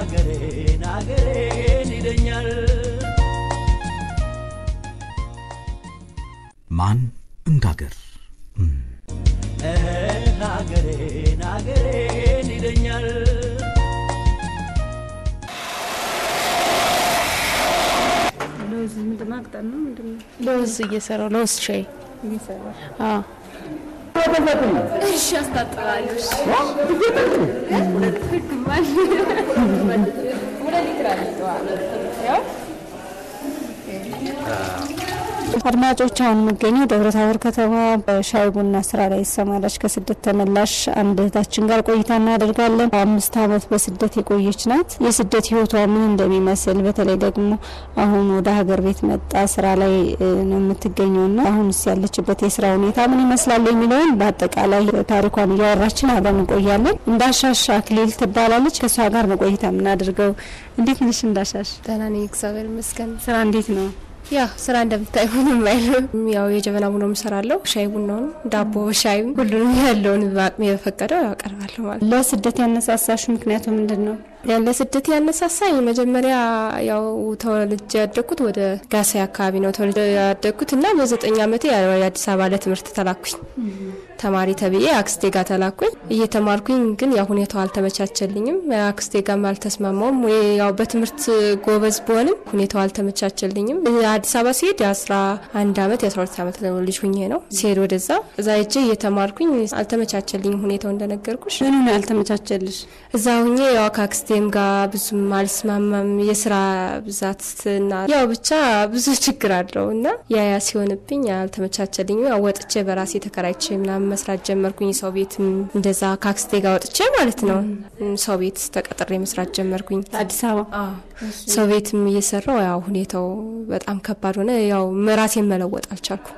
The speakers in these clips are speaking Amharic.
አገሬን አገሬን ይለኛል ማን እንዳገር አገሬን አገሬን ይለኛል ለውዝ ምንድን ማቅጠን ነው ምንድን ነው ለውዝ እየሰራው ለውዝ ሻይ እየሰራ አዎ እሺ አስታጥባለሁ እሺ አድማጮች አሁን የምገኘው ደብረ ታቦር ከተማ በሻይ ቡና ስራ ላይ ይሰማራች ከስደት ተመላሽ አንድ እህታችን ጋር ቆይታ እናደርጋለን። አምስት ዓመት በስደት የቆየች ናት። የስደት ህይወቷ ምን እንደሚመስል በተለይ ደግሞ አሁን ወደ ሀገር ቤት መጣ ስራ ላይ እ, ነው የምትገኘው ና አሁንስ ያለችበት የስራ ሁኔታ ምን ይመስላል የሚለውን በአጠቃላይ ታሪኳን እያወራችን አብረን እንቆያለን። እንዳሻሽ አክሊል ትባላለች። ከእሷ ጋር ነው ቆይታ የምናደርገው። እንዴት ነሽ እንዳሻሽ? ደህና ነኝ እግዚአብሔር ይመስገን። ስራ እንዴት ነው? ያው ስራ እንደምታይ ምንም አይልም። ያው የጀበና ቡና እሰራለሁ። ሻይ ቡናውን፣ ዳቦ፣ ሻይም ሁሉንም ያለውን በአቅሜ በፈቀደው ያቀርባለሁ ማለት ነው። ለስደት ያነሳሳሽ ምክንያቱ ምንድን ነው? ለስደት ያነሳሳኝ መጀመሪያ ያው ተወልጄ ያደግኩት ወደ ጋሳይ አካባቢ ነው ተወልጄ ያደግኩት እና በዘጠኝ ዓመቴ ያው የአዲስ አበባ ለትምህርት ተላኩኝ። ተማሪ ተብዬ አክስቴ ጋር ተላኩኝ። እየተማርኩኝ ግን ያው ሁኔታው አልተመቻቸልኝም። አክስቴ ጋርም አልተስማማውም። ወይ ያው በትምህርት ጎበዝ ብሆንም ሁኔታው አልተመቻቸልኝም። አዲስ አበባ ሲሄድ የአስራ አንድ ዓመት የአስራ ሁለት ዓመት ልጅ ሁኜ ነው ሲሄድ ወደዛ እዛ ሄጄ እየተማርኩኝ አልተመቻቸልኝም ሁኔታው እንደነገርኩሽ ምኑ ነው ያልተመቻቸልሽ? እዛ ሁኜ ያው ከአክስቴም ጋር ብዙም አልስማማም። የስራ ብዛትና ያው ብቻ ብዙ ችግር አለው እና ያ ያ ሲሆንብኝ አልተመቻቸልኝም። ያው ወጥቼ በራሴ ተከራይቼ ምናምን መስራት ጀመርኩኝ። ሰው ቤት እንደዛ ከአክስቴ ጋር ወጥቼ ማለት ነው ሰው ቤት ተቀጥሬ መስራት ጀመርኩኝ። አዲስ አበባ ሰው ቤትም እየሰራው ያው ሁኔታው በጣም ከባድ ሆነ። ያው ራሴን መለወጥ አልቻልኩም።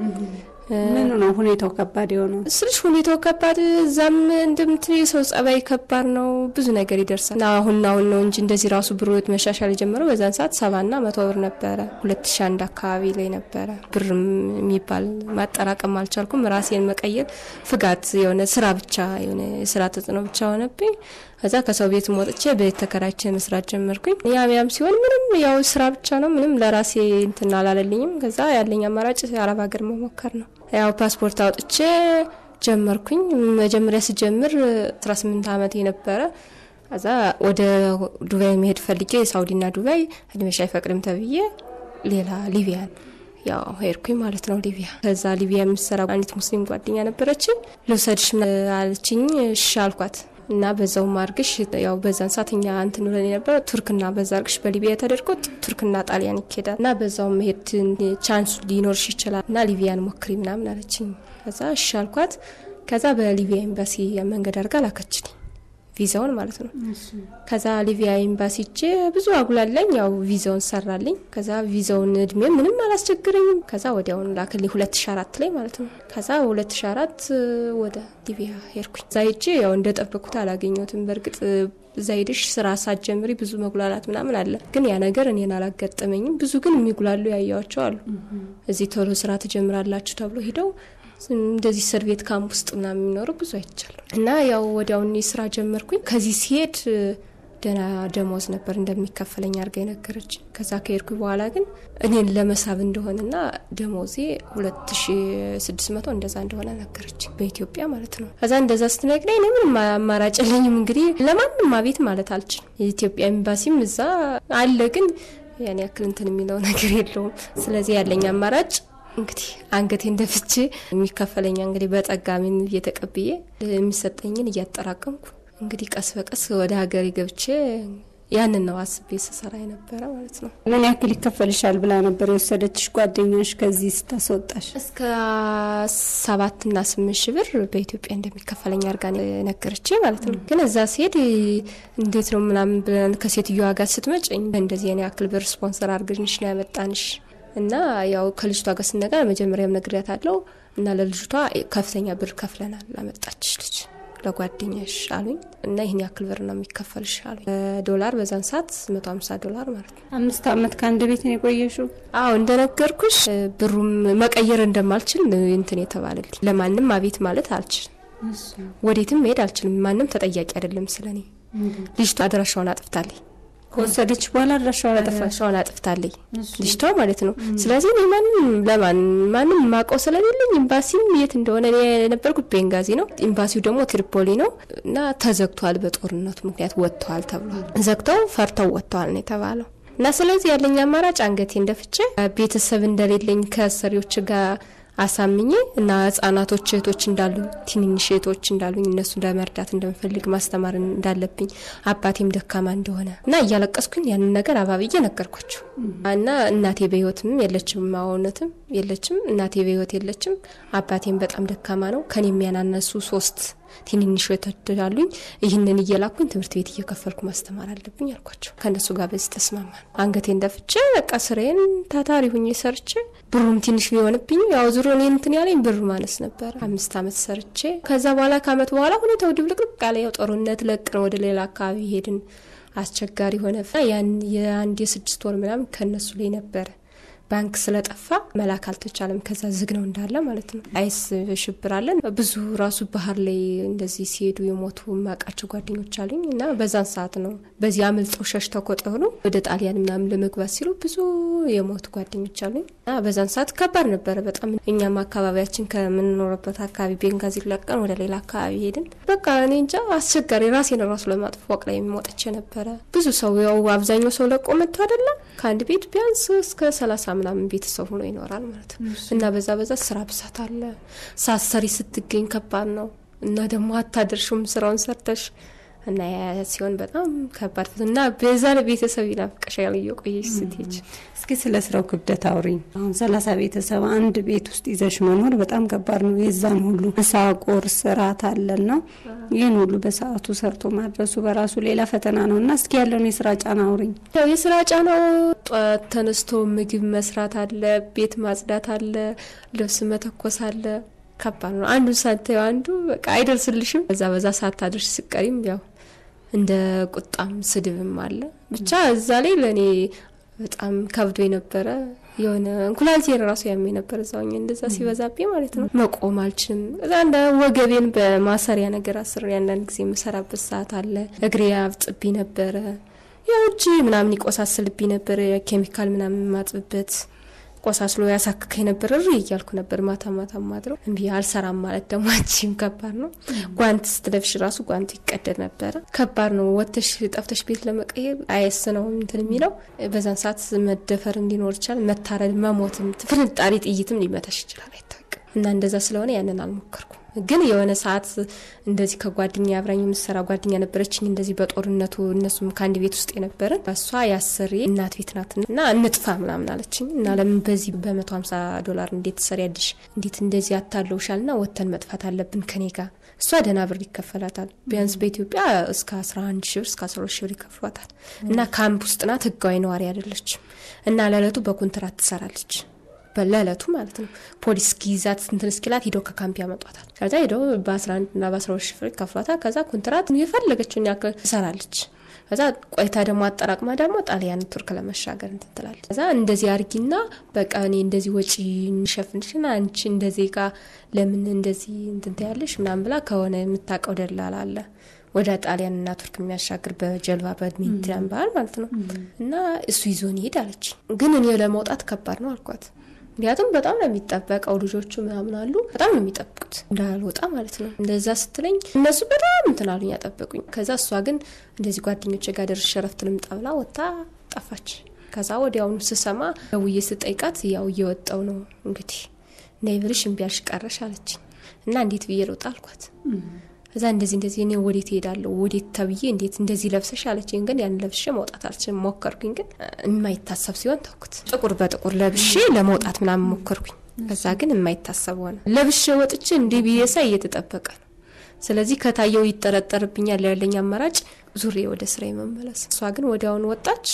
ምኑ ነው ሁኔታው ከባድ የሆነው? ስልሽ ሁኔታው ከባድ እዛም እንደምትል የሰው ጸባይ ከባድ ነው። ብዙ ነገር ይደርሳል እና አሁን አሁን ነው እንጂ እንደዚህ ራሱ ብር መሻሻል የጀመረው በዛን ሰዓት ሰባና መቶ ብር ነበረ። ሁለት ሺ አንድ አካባቢ ላይ ነበረ። ብርም የሚባል ማጠራቀም አልቻልኩም። ራሴን መቀየር ፍጋት የሆነ ስራ ብቻ የሆነ የስራ ተጽዕኖ ብቻ ሆነብኝ። ከዛ ከሰው ቤት ወጥቼ ቤት ተከራይቼ መስራት ጀመርኩኝ። ያም ያም ሲሆን ምንም ያው ስራ ብቻ ነው። ምንም ለራሴ እንትን አላለልኝም። ከዛ ያለኝ አማራጭ አረብ ሀገር መሞከር ነው። ያው ፓስፖርት አውጥቼ ጀመርኩኝ። መጀመሪያ ስጀምር 18 ዓመት የነበረ ከዛ ወደ ዱባይ መሄድ ፈልጌ ሳውዲና ዱባይ እድሜሽ አይፈቅድም ተብዬ ሌላ ሊቢያን ያው ሄድኩኝ ማለት ነው ሊቢያ። ከዛ ሊቢያ የምትሰራ አንዲት ሙስሊም ጓደኛ ነበረችኝ። ልውሰድሽ አለችኝ። እሺ አልኳት እና በዛው ማርግሽ ያው በዛን ሰዓት እኛ እንትን ብለን የነበረ ቱርክና በዛ አርግሽ በሊቢያ ተደርጎ ቱርክና ጣሊያን ይኬዳል እና በዛው መሄድ ቻንሱ ሊኖርሽ ይችላል እና ሊቢያን ሞክሪ ምናምን አለችኝ። ከዛ እሺ አልኳት። ከዛ በሊቢያ ኤምባሲ መንገድ አድርጋ ላከችልኝ ቪዛውን ማለት ነው። ከዛ ሊቢያ ኤምባሲ እጄ ብዙ አጉላለኝ። ያው ቪዛውን ሰራልኝ። ከዛ ቪዛውን እድሜ ምንም አላስቸግረኝም። ከዛ ወዲያውኑ ላክልኝ 2004 ላይ ማለት ነው። ከዛ 2004 ወደ ሊቢያ ሄድኩኝ። እዛ ሄጄ ያው እንደጠበኩት አላገኘሁትም። በእርግጥ እዛ ሄደሽ ስራ ሳትጀምሪ ብዙ መጉላላት ምናምን አለ፣ ግን ያ ነገር እኔን አላጋጠመኝም። ብዙ ግን የሚጉላሉ ያየዋቸው አሉ። እዚህ ቶሎ ስራ ትጀምራላችሁ ተብሎ ሂደው እንደዚህ እስር ቤት ካምፕ ውስጥ ምናምን የሚኖሩ ብዙ አይቻለሁ። እና ያው ወዲያውኑ ስራ ጀመርኩኝ። ከዚህ ሲሄድ ደህና ደሞዝ ነበር እንደሚከፈለኝ አድርጋ የነገረች። ከዛ ከሄድኩ በኋላ ግን እኔን ለመሳብ እንደሆነና ደሞዜ 2600 እንደዛ እንደሆነ ነገረች፣ በኢትዮጵያ ማለት ነው። ከዛ እንደዛ ስትነግረኝ እኔ ምንም አማራጭ የለኝም እንግዲህ ለማንም አቤት ማለት አልችልም። የኢትዮጵያ ኤምባሲም እዛ አለ፣ ግን ያን ያክል እንትን የሚለው ነገር የለውም። ስለዚህ ያለኝ አማራጭ እንግዲህ አንገቴ እንደፍቼ የሚከፈለኛ እንግዲህ በጠጋሚን እየተቀብዬ የሚሰጠኝን እያጠራቀምኩ እንግዲህ ቀስ በቀስ ወደ ሀገሬ ገብቼ ያንን ነው አስቤ ስሰራ የነበረ ማለት ነው። ምን ያክል ይከፈልሻል ብላ ነበር የወሰደችሽ ጓደኛሽ ከዚህ ስታስወጣሽ? እስከ ሰባትና ስምንት ሺህ ብር በኢትዮጵያ እንደሚከፈለኝ አድርጋ ነገረች ማለት ነው። ግን እዛ ሲሄድ እንዴት ነው ምናምን ብለን ከሴትዮዋ ጋር ስትመጭኝ እንደዚህ የኔ ያክል ብር ስፖንሰር አድርገንሽ ነው ያመጣንሽ እና ያው ከልጅቷ ጋር ስነገር መጀመሪያም ነግሬያት አለው እና ለልጅቷ ከፍተኛ ብር ከፍለናል ላመጣችሽ ልጅ ለጓደኛሽ አሉኝ እና ይህን ያክል ብር ነው የሚከፈልሽ አሉኝ። ዶላር በዛን ሰዓት መቶ ሀምሳ ዶላር ማለት ነው። አምስት አመት ከአንድ ቤት ነው የቆየሽው? አዎ እንደነገርኩሽ ብሩም መቀየር እንደማልችል እንትን የተባለልኝ ለማንም አቤት ማለት አልችልም። ወዴትም መሄድ አልችልም። ማንም ተጠያቂ አይደለም ስለኔ ልጅቷ አድራሻዋን አጥፍታለች። ከወሰደች በኋላ አድራሻዋ አጠፋች። አድራሻዋን አጥፍታለች ልጅቷ ማለት ነው። ስለዚህ እኔ ማንም ለማን ማንም ማውቀው ስለሌለኝ ኤምባሲም የት እንደሆነ እኔ የነበርኩት ቤንጋዚ ነው፣ ኤምባሲው ደግሞ ትሪፖሊ ነው እና ተዘግቷል። በጦርነቱ ምክንያት ወጥተዋል ተብሏል። ዘግተው ፈርተው ወጥተዋል ነው የተባለው። እና ስለዚህ ያለኝ አማራጭ አንገቴ እንደፍቼ ቤተሰብ እንደሌለኝ ከአሰሪዎች ጋር አሳምኜ እና ህጻናቶች እህቶች እንዳሉ ትንንሽ እህቶች እንዳሉኝ እነሱ ለመርዳት እንደምፈልግ ማስተማር እንዳለብኝ አባቴም ደካማ እንደሆነ እና እያለቀስኩኝ ያንን ነገር አባብዬ ነገርኳቸው እና እናቴ በህይወትም የለችም እውነትም የለችም እናቴ በህይወት የለችም አባቴም በጣም ደካማ ነው ከኔ የሚያናነሱ ሶስት ትንንሽ እህቶች አሉኝ ይህንን እየላኩኝ ትምህርት ቤት እየከፈልኩ ማስተማር አለብኝ አልኳቸው ከእነሱ ጋር በዚህ ተስማማን አንገቴን ደፍቼ በቃ ስራዬን ታታሪ ሁኜ ሰርቼ ብሩም ትንሽ ቢሆንብኝ ያው ዙሮ እኔ እንትን ያለኝ ብር ማነስ ነበረ አምስት አመት ሰርቼ ከዛ በኋላ ከአመት በኋላ ሁኔታው ድብልቅልቅ ያለ ያው ጦርነት ለቅን ወደ ሌላ አካባቢ ሄድን አስቸጋሪ ሆነ ያን የአንድ የስድስት ወር ምናምን ከእነሱ ላይ ነበረ ባንክ ስለጠፋ መላክ አልተቻለም። ከዛ ዝግ ነው እንዳለ ማለት ነው። አይስ ሽብራለን ብዙ ራሱ ባህር ላይ እንደዚህ ሲሄዱ የሞቱ የማውቃቸው ጓደኞች አሉኝ እና በዛን ሰዓት ነው በዚህ አምልጠው ሸሽተው ከጦሩ ወደ ጣሊያን ምናምን ለመግባት ሲሉ ብዙ የሞቱ ጓደኞች አሉኝ እና በዛን ሰዓት ከባድ ነበረ በጣም። እኛም አካባቢያችን ከምንኖርበት አካባቢ ቤንጋዚ ለቀን ወደ ሌላ አካባቢ ሄድን። በቃ እኔ እንጃ አስቸጋሪ ራሴን ራሱ ለማጥፎ ፎቅ ላይ የሚወጥቼ ነበረ። ብዙ ሰው ያው አብዛኛው ሰው ለቆ መጥቶ አይደለም ከአንድ ቤት ቢያንስ እስከ ሰላሳ ምናምን ቤተሰብ ሆኖ ይኖራል ማለት ነው። እና በዛ በዛ ስራ ብዛት አለ። ሳሰሪ ስትገኝ ከባድ ነው እና ደግሞ አታደርሹም ስራውን ሰርተሽ እና ያ ሲሆን በጣም ከባድ እና በዛ ለቤተሰብ ይናፍቅሻል እየቆየሽ ስትሄጂ። እስኪ ስለ ስራው ክብደት አውሪኝ። አሁን ሰላሳ ቤተሰብ አንድ ቤት ውስጥ ይዘሽ መኖር በጣም ከባድ ነው። የዛን ሁሉ ምሳ፣ ቁርስ፣ እራት አለና ይህን ሁሉ በሰዓቱ ሰርቶ ማድረሱ በራሱ ሌላ ፈተና ነው እና እስኪ ያለውን የስራ ጫና አውሪኝ። ያው የስራ ጫናው ጠዋት ተነስቶ ምግብ መስራት አለ፣ ቤት ማጽዳት አለ፣ ልብስ መተኮስ አለ። ከባድ ነው። አንዱ ሳታዩ አንዱ በቃ አይደርስልሽም። በዛ በዛ ሳታደርሽ ስቀሪም ያው እንደ ቁጣም ስድብም አለ። ብቻ እዛ ላይ ለእኔ በጣም ከብዶ የነበረ የሆነ እንኩላሊቴን ራሱ ያሜ ነበር እዛው እንደዛ ሲበዛብኝ ማለት ነው። መቆም አልችልም። እዛ እንደ ወገቤን በማሰሪያ ነገር አስር አንዳንድ ጊዜ የምሰራበት ሰዓት አለ። እግሬ አብጥብኝ ነበረ። ያው እጅ ምናምን ይቆሳስልብኝ ነበረ። ኬሚካል ምናምን የማጥብበት ቆሳስሎ ያሳክከኝ ነበር። እሪ እያልኩ ነበር ማታ ማታ ማድረው እምቢ አልሰራም ማለት ደግሞ አንቺም ከባድ ነው። ጓንት ስትለብሽ ራሱ ጓንቱ ይቀደድ ነበረ። ከባድ ነው። ወጥተሽ ጠፍተሽ ቤት ለመቀየር አይስ ነው እንትን የሚለው በዛን ሰዓት መደፈር እንዲኖር ይችላል። መታረድ፣ መሞትም፣ ፍንጣሪ ጥይትም ሊመታሽ ይችላል። አይታወቅም። እና እንደዛ ስለሆነ ያንን አልሞከርኩም። ግን የሆነ ሰዓት እንደዚህ ከጓደኛ አብራኝ የምሰራ ጓደኛ ነበረችኝ። እንደዚህ በጦርነቱ እነሱም ከአንድ ቤት ውስጥ የነበረ እሷ የአሰሪ እናት ቤት ናት እና እንጥፋ ምናምን አለችኝ እና ለምን በዚህ በመቶ ሀምሳ ዶላር እንዴት ትሰሪያለሽ? እንዴት እንደዚህ አታለውሻል? ና ወተን መጥፋት አለብን ከኔ ጋር እሷ ደህና ብር ይከፈላታል። ቢያንስ በኢትዮጵያ እስከ 11 ሺህ ብር እስከ 12 ሺህ ብር ይከፍሏታል። እና ካምፕ ውስጥ ናት፣ ህጋዊ ነዋሪ አይደለችም። እና ለእለቱ በኮንትራት ትሰራለች ለእለቱ ማለት ነው። ፖሊስ ጊዛት እንትን እስኪላት ሂደው ከካምፕ ያመጧታል። ከዛ ሂደው በ11 እና በ12 ሺህ ብር ይከፍሏታል። ከዛ ኮንትራት የፈለገችውን ያክል ትሰራለች። ከዛ ቆይታ ደግሞ አጠራቅማ ደግሞ ጣሊያን ቱርክ ለመሻገር እንትን ትላለች። ከዛ እንደዚህ አርጊና በቃ እኔ እንደዚህ ወጪ እንሸፍንሽና አንቺ እንደዚህ ጋ ለምን እንደዚህ እንትን ትያለሽ ምናምን ብላ ከሆነ የምታውቀው ደላላ አለ ወደ ጣሊያን እና ቱርክ የሚያሻግር በጀልባ በሜዲትራን ባህር ማለት ነው። እና እሱ ይዞን ይሄድ አለች። ግን እኔ ለመውጣት ከባድ ነው አልኳት። ምክንያቱም በጣም ነው የሚጠበቀው። ልጆቹ ምናምን አሉ፣ በጣም ነው የሚጠብቁት እንዳልወጣ ማለት ነው። እንደዛ ስትለኝ እነሱ በጣም እንትን አሉኝ፣ ያጠበቁኝ። ከዛ እሷ ግን እንደዚህ ጓደኞች ጋር ደርሼ እረፍት ልምጣ ብላ ወጥታ ጠፋች። ከዛ ወዲያውኑ ስሰማ ደውዬ ስጠይቃት ያው እየወጣው ነው እንግዲህ ነይ ብልሽ እምቢ አልሽ ቀረሽ አለችኝ። እና እንዴት ብዬ ልውጣ አልኳት። እዛ እንደዚህ እንደዚህ እኔ ወዴት እሄዳለሁ ወዴት ተብዬ እንዴት እንደዚህ ለብሰሽ አለችኝ። ግን ያን ለብሼ መውጣት አልችልም። ሞከርኩኝ፣ ግን የማይታሰብ ሲሆን ተውኩት። ጥቁር በጥቁር ለብሼ ለመውጣት ምናምን ሞከርኩኝ። ከዛ ግን የማይታሰብ ሆነ። ለብሼ ወጥቼ እንዲህ ብዬ ሳይ እየተጠበቀ ነው። ስለዚህ ከታየው ይጠረጠርብኛል። ያለኝ አማራጭ ዙሬ ወደ ስራ መመለስ። እሷ ግን ወዲያውኑ ወጣች።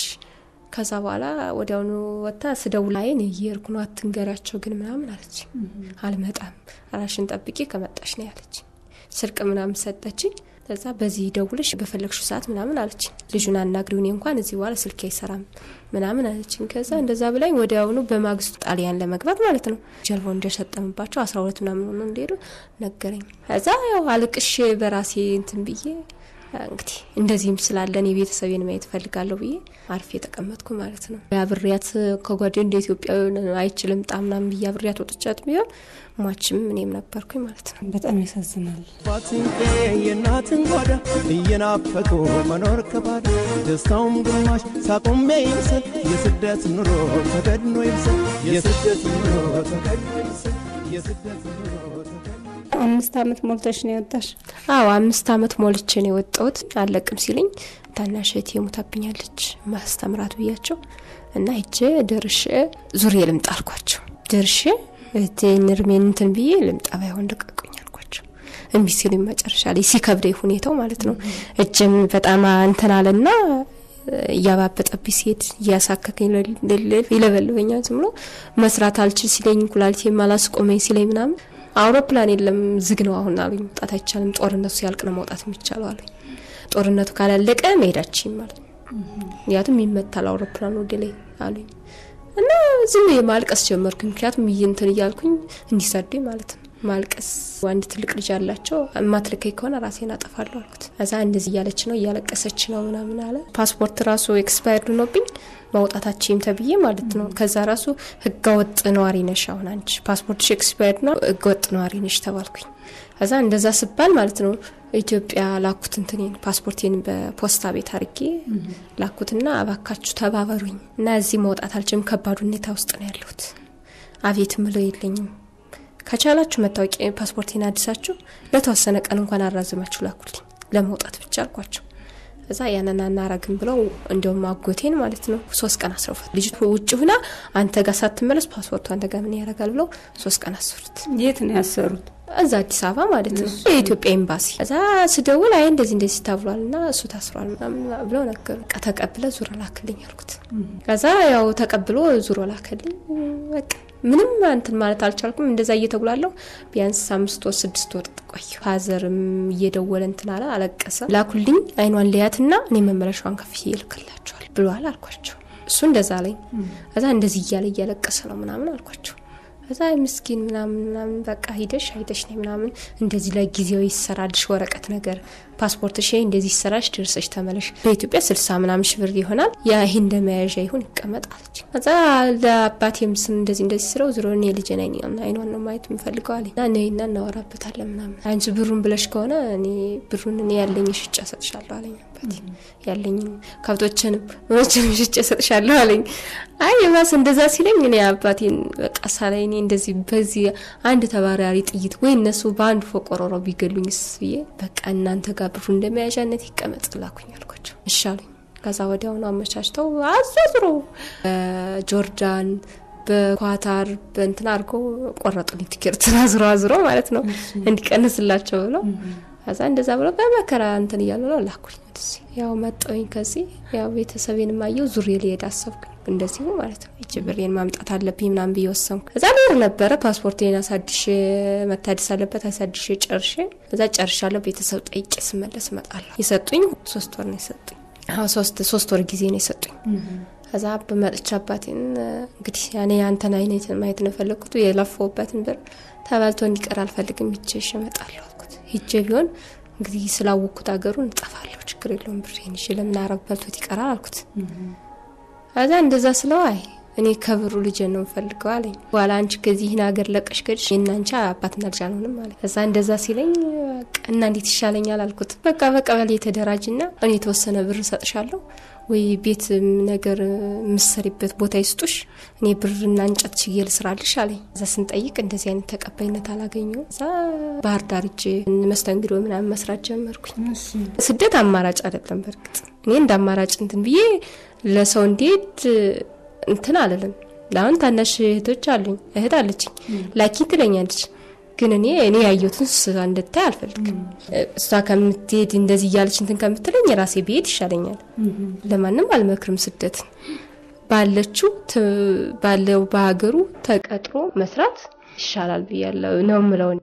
ከዛ በኋላ ወዲያውኑ ወጥታ ስደውል አይን እየሄድኩ ነው አትንገሪያቸው ግን ምናምን አለች። አልመጣም ራሽን ጠብቄ ከመጣሽ ነው ያለች። ስልክ ምናምን ሰጠችኝ። ከዛ በዚህ ደውለሽ በፈለግሹ ሰዓት ምናምን አለችኝ። ልጁን አናግሪው፣ እኔ እንኳን እዚህ በኋላ ስልክ አይሰራም ምናምን አለችኝ። ከዛ እንደዛ ብላኝ ወዲያውኑ በማግስቱ ጣሊያን ለመግባት ማለት ነው ጀልባው እንደሸጠምባቸው አስራ ሁለት ምናምን ሆኖ እንደሄዱ ነገረኝ። ከዛ ያው አልቅሼ በራሴ እንትን ብዬ እንግዲህ እንደዚህም ስላለን የቤተሰቤን ማየት እፈልጋለሁ ብዬ አርፌ የተቀመጥኩ ማለት ነው። አብሬያት ከጓዴ እንደ ኢትዮጵያዊ አይችልም ጣምናም ብዬ አብሬያት ወጥቻት ቢሆን ሟችም እኔም ነበርኩኝ ማለት ነው። በጣም ያሳዝናል። አባትን የእናትን ጓዳ እየናፈቁ መኖር ከባድ ደስታውም ግማሽ ሳቁም ይምሰል የስደት ኑሮ ተገድኖ ይምሰል የስደት ኑሮ ተገድኖ ይምሰል የስደት ኑሮ ተገድኖ አምስት አመት ሞልተሽ ነው የወጣሽ? አዎ አምስት አመት ሞልቼ ነው የወጣሁት። አለቅም ሲልኝ ታናሽ እህቴ ሞታብኛለች ማስተምራት ብያቸው እና ሄጄ ደርሼ ዙሬ ልምጣ አልኳቸው። ደርሼ እህቴን እርሜን እንትን ብዬ ልምጣ ባይሆን ልቀቁኝ አልኳቸው። እምቢ ሲሉኝ መጨረሻ ላይ ሲከብደኝ ሁኔታው ማለት ነው እጅም በጣም እንትን አለና እያባበጠብኝ ሲሄድ እያሳከከኝ ይለበልበኛል። ዝም ብሎ መስራት አልችል ሲለኝ ኩላሊቴ ማላስቆመኝ ሲለኝ ምናምን አውሮፕላን የለም ዝግ ነው አሁን አሉኝ። መውጣት አይቻልም፣ ጦርነቱ ሲያልቅ ነው መውጣት የሚቻለው አሉኝ። ጦርነቱ ካላለቀ መሄዳችን ማለት ነው፣ ምክንያቱም ይመታል አውሮፕላን ወደ ላይ አሉኝ እና ዝም ብዬ ማልቀስ ጀመርኩ። ምክንያቱም እንትን እያልኩኝ እንዲሰዱኝ ማለት ነው ማልቀስ። አንድ ትልቅ ልጅ አላቸው። የማትልከኝ ከሆነ ራሴን አጠፋለሁ አልኩት። እዛ እንደዚህ እያለች ነው እያለቀሰች ነው ምናምን አለ። ፓስፖርት ራሱ ኤክስፓየርድ ሆኖብኝ ማውጣታችም ተብዬ ማለት ነው። ከዛ ራሱ ህገወጥ ነዋሪ ነሽ፣ አሁን አንቺ ፓስፖርትሽ ኤክስፓየርድ ነው ህገወጥ ነዋሪ ነሽ ተባልኩኝ። ከዛ እንደዛ ስባል ማለት ነው ኢትዮጵያ ላኩት እንትኔን ፓስፖርቴን በፖስታ ቤት አድርጌ ላኩትና እባካችሁ ተባበሩኝ እና እዚህ መውጣት አልችልም፣ ከባድ ሁኔታ ውስጥ ነው ያለሁት፣ አቤት ምለው የለኝም ከቻላችሁ መታወቂያ ፓስፖርቴን አዲሳችሁ ለተወሰነ ቀን እንኳን አራዝማችሁ ላኩልኝ ለመውጣት ብቻ አልኳቸው። እዛ ያንን አናረግም ብለው እንዲሁም አጎቴን ማለት ነው ሶስት ቀን አስረውፋት። ልጅቱ ውጭ ሁና አንተ ጋር ሳትመለስ ፓስፖርቱ አንተ ጋር ምን ያደርጋል ብለው ሶስት ቀን አሰሩት። የት ነው ያሰሩት? እዛ አዲስ አበባ ማለት ነው የኢትዮጵያ ኤምባሲ። እዛ ስደውል አይ እንደዚህ እንደዚህ ታብሏል እና እሱ ታስሯል ምናምን ብለው ነገሩ። በቃ ተቀብለ ዙሮ ላክልኝ አልኩት። ከዛ ያው ተቀብሎ ዙሮ ላክልኝ በቃ ምንም እንትን ማለት አልቻልኩም። እንደዛ እየተጉላለሁ ቢያንስ አምስት ወር ስድስት ወር ቆየሁ። ፋዘርም እየደወለ እንትን አለ፣ አለቀሰ። ላኩልኝ አይኗን ልያትና እኔ መመለሻዋን ከፍዬ ይልክላቸዋል ብሏል አልኳቸው። እሱ እንደዛ አለኝ። ከዛ እንደዚህ እያለ እያለቀሰ ነው ምናምን አልኳቸው። ከዛ ምስኪን ምናምን ምናምን በቃ ሂደሽ አይተሽ ነይ ምናምን እንደዚህ ለጊዜው ይሰራልሽ ወረቀት ነገር ፓስፖርትሽ እንደዚህ ይሰራሽ ደርሰሽ ተመለሽ። በኢትዮጵያ ስልሳ ምናምን ሺህ ብር ይሆናል። ያ ይህ እንደ መያዣ ይሁን ይቀመጥ አለች። ከዛ ለአባቴም ስም እንደዚህ እንደዚህ ስለው ዝሮ እኔ ልጅ ነኝ አይኗን ነው ማየት የምፈልገው አለኝ እና ነይና እናወራበታለን ምናምን አንቺ ብሩን ብለሽ ከሆነ እኔ ብሩን እኔ ያለኝ ሽጫ ሰጥሻለሁ አለኝ አባቴ ያለኝን ከብቶችንም ምኖችንም ሽጬ ሰጥሻለሁ አለኝ። አይ የባስ እንደዛ ሲለኝ እኔ አባቴን በቃ ሳላይ እኔ እንደዚህ በዚህ አንድ ተባራሪ ጥይት ወይ እነሱ በአንድ ፎቅ ቆሮሮ ቢገሉኝስ ብዬ በቃ እናንተ ጋር ብሩ እንደመያዣነት ይቀመጥ ላኩኝ አልኳቸው። እሺ አሉኝ። ከዛ ወዲያውኑ አመቻችተው አዘዝሮ በጆርዳን በኳታር በእንትን አድርጎ ቆረጡልኝ ቲኬት አዝሮ አዝሮ ማለት ነው እንዲቀንስላቸው ብለው ከዛ እንደዛ ብሎ በመከራ እንትን እያሉ ነው ላኩኝ ወደዚህ። ያው መጣሁኝ ከዚህ ያው ቤተሰቤን ማየው ዙሬ ሊሄድ አሰብኩኝ እንደዚሁ ማለት ነው። እጅ ብሬን ማምጣት አለብኝ ምናምን ብዬ ወሰንኩ። ከዛ ኖር ነበረ ፓስፖርቴን አሳድሼ መታደስ አለበት አሳድሼ ጨርሼ ከዛ ጨርሻለሁ። ቤተሰብ ጠይቄ ስመለስ እመጣለሁ። የሰጡኝ ሶስት ወር ነው የሰጡኝ። ሶስት ሶስት ወር ጊዜ ነው የሰጡኝ። ከዛ በመጥቻ አባቴን እንግዲህ ያኔ አንተን አይነት ማየት ነው የፈለግኩት የለፈውበትን ብር ተበልቶ እንዲቀር አልፈልግም ሂጄ እመጣለሁ አልኩት። ሂጄ ቢሆን እንግዲህ ስላወቅኩት ሀገሩን እንጠፋለሁ፣ ችግር የለውም ብሬን ይዤ ለምን አረብ በልቶት ይቀራል አልኩት። ከዛ እንደዛ ስለው አይ እኔ ከብሩ ልጅ ነው የምፈልገው አለኝ። በኋላ አንቺ ከዚህን ሀገር ለቀሽ ከድሽ የእናንቺ አባትና ልጅ አልሆንም አለ። ከዛ እንደዛ ሲለኝ እና እንዴት ይሻለኛል አልኩት። በቃ በቀበሌ የተደራጅና እኔ የተወሰነ ብር እሰጥሻለሁ ወይ ቤት ነገር የምሰሪበት ቦታ ይስጡሽ፣ እኔ ብርና እንጨት ችዬ ልስራልሽ አለኝ። እዛ ስንጠይቅ እንደዚህ አይነት ተቀባይነት አላገኘው። እዛ ባህር ዳር እጄ መስተንግዶ ምናምን መስራት ጀመርኩኝ። ስደት አማራጭ አይደለም። በእርግጥ እኔ እንደ አማራጭ እንትን ብዬ ለሰው እንዴት እንትን አልልም። ለአሁን ታናሽ እህቶች አሉኝ፣ እህት አለችኝ፣ ላኪ ትለኛለች ግን እኔ እኔ ያየሁትን እሷ እንድታይ አልፈልግም። እሷ ከምትሄድ እንደዚህ እያለች እንትን ከምትለኝ የራሴ ብሄድ ይሻለኛል። ለማንም አልመክርም። ስደትን ባለችው ባለው በሀገሩ ተቀጥሮ መስራት ይሻላል ብያለሁ ነው ምለው።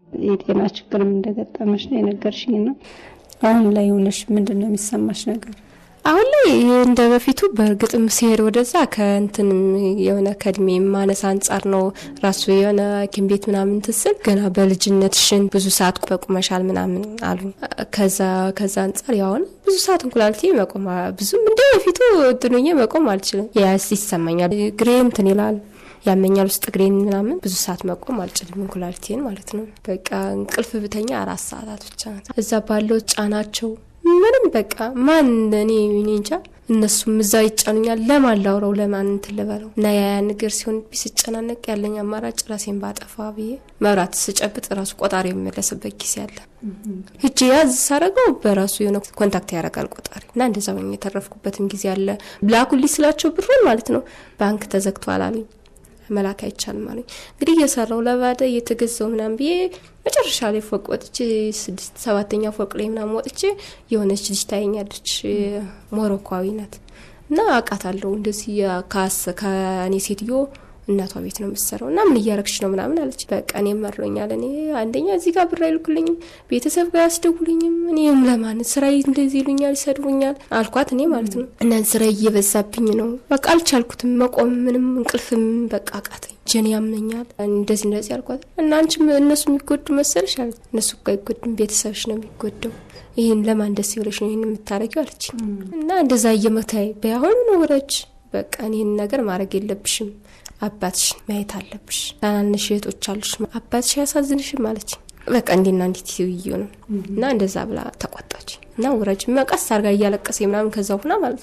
የጤና ችግርም እንደገጠመሽ ነው የነገርሽኝ ነው። አሁን ላይ ሆነሽ ምንድን ነው የሚሰማሽ ነገር? አሁን ላይ እንደ በፊቱ በእርግጥም ሲሄድ ወደዛ ከእንትን የሆነ ከእድሜ ማነስ አንጻር ነው ራሱ የሆነ ሐኪም ቤት ምናምን ትስል ገና በልጅነትሽን ብዙ ሰዓት በቁመሻል ምናምን አሉ። ከዛ ከዛ አንጻር ያሁን ብዙ ሰዓት እንኩላልቴ መቆም ብዙም እንደ በፊቱ እንትኑኜ መቆም አልችልም። ያስ ይሰማኛል። ግሬ እንትን ይላል ያመኛል ውስጥ እግሬን ምናምን ብዙ ሰዓት መቆም አልችልም። እንኩላልቴን ማለት ነው። በቃ እንቅልፍ ብተኛ አራት ሰዓታት ብቻ ናት። እዛ ባለው ጫናቸው ምንም በቃ ማን እኔ እኔ እንጃ እነሱም እዛ ይጫኑኛል። ለማን ላውረው ለማን እንትን ልበለው እና ያ ነገር ሲሆን ስጨናነቅ ያለኝ አማራጭ ራሴን ባጠፋ ብዬ መብራት ስጨብጥ ራሱ ቆጣሪ የሚመለስበት ጊዜ አለ። እጅ ያዝ ሳረገው በራሱ የሆነ ኮንታክት ያደርጋል ቆጣሪ እና እንደዛ ሆኜ የተረፍኩበትም ጊዜ አለ። ላኩልኝ ስላቸው ብሩን ማለት ነው ባንክ ተዘግቷል አሉኝ። መላክ አይቻልም አሉኝ። እንግዲህ እየሰራው ለባደ እየተገዛው ምናምን ብዬ መጨረሻ ላይ ፎቅ ወጥቼ ስድስት ሰባተኛ ፎቅ ላይ ምናምን ወጥቼ የሆነች ልጅ ታየኛለች። ሞሮኳዊ ናት እና አውቃታለሁ። እንደዚህ ካስ ከእኔ ሴትዮ እናቷ ቤት ነው የምትሰራው እና ምን እያረግሽ ነው ምናምን አለች። በቃ እኔ መሮኛል። እኔ አንደኛ እዚህ ጋር ብር አይልኩልኝም፣ ቤተሰብ ጋር ያስደውሉኝም። እኔም ለማን ስራ እንደዚህ ይሉኛል፣ ይሰድቡኛል አልኳት። እኔ ማለት ነው እና ስራ እየበዛብኝ ነው። በቃ አልቻልኩትም መቆም፣ ምንም እንቅልፍም በቃ አቃተኝ። ጀን ያመኛል። እንደዚህ እንደዚህ አልኳት እና አንቺም እነሱ የሚጎዱ መሰለሽ አለች። እነሱ እኮ አይጎዱም፣ ቤተሰብሽ ነው የሚጎደው ይህን ለማን ደስ ይብለሽ ነው ይህን የምታደርጊው አለች። እና እንደዛ እየመታይ በያሁኑ ነው ውረጅ፣ በቃ ይህን ነገር ማድረግ የለብሽም አባትሽ ማየት አለብሽ። ታናንሽ እህቶች አሉሽ፣ አባትሽ ያሳዝንሽም አለች። በቃ እንዲና እንዲት ይዩ ነው እና እንደዛ ብላ ተቆጣች እና ውረጅ መቀስ አርጋ እያለቀሰ ምናምን ከዛ ሁና ማለት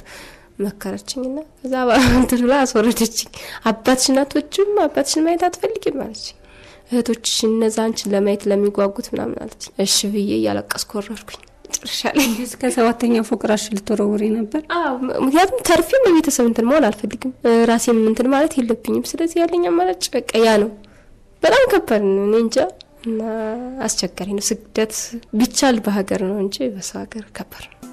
መከረችኝ እና ከዛ እንትን ብላ አስወረደችኝ። አባትሽ እናቶችም አባትሽን ማየት አትፈልጊም አለች። እህቶችሽ እነዛ አንቺን ለማየት ለሚጓጉት ምናምን አለች። እሺ ብዬ እያለቀስኩ ወረድኩኝ። መጨረሻ ላይ እስከ ሰባተኛ ፎቅ ራስሽ ልትወረውሪ ነበር? ምክንያቱም ተርፌም በቤተሰብ እንትን መሆን አልፈልግም። ራሴም እንትን ማለት የለብኝም። ስለዚህ ያለኝ አማራጭ በቃ ያ ነው። በጣም ከባድ ነው። እኔ እንጃ እና አስቸጋሪ ነው። ስደት ቢቻል በሀገር ነው እንጂ በሰው ሀገር ከባድ ነው።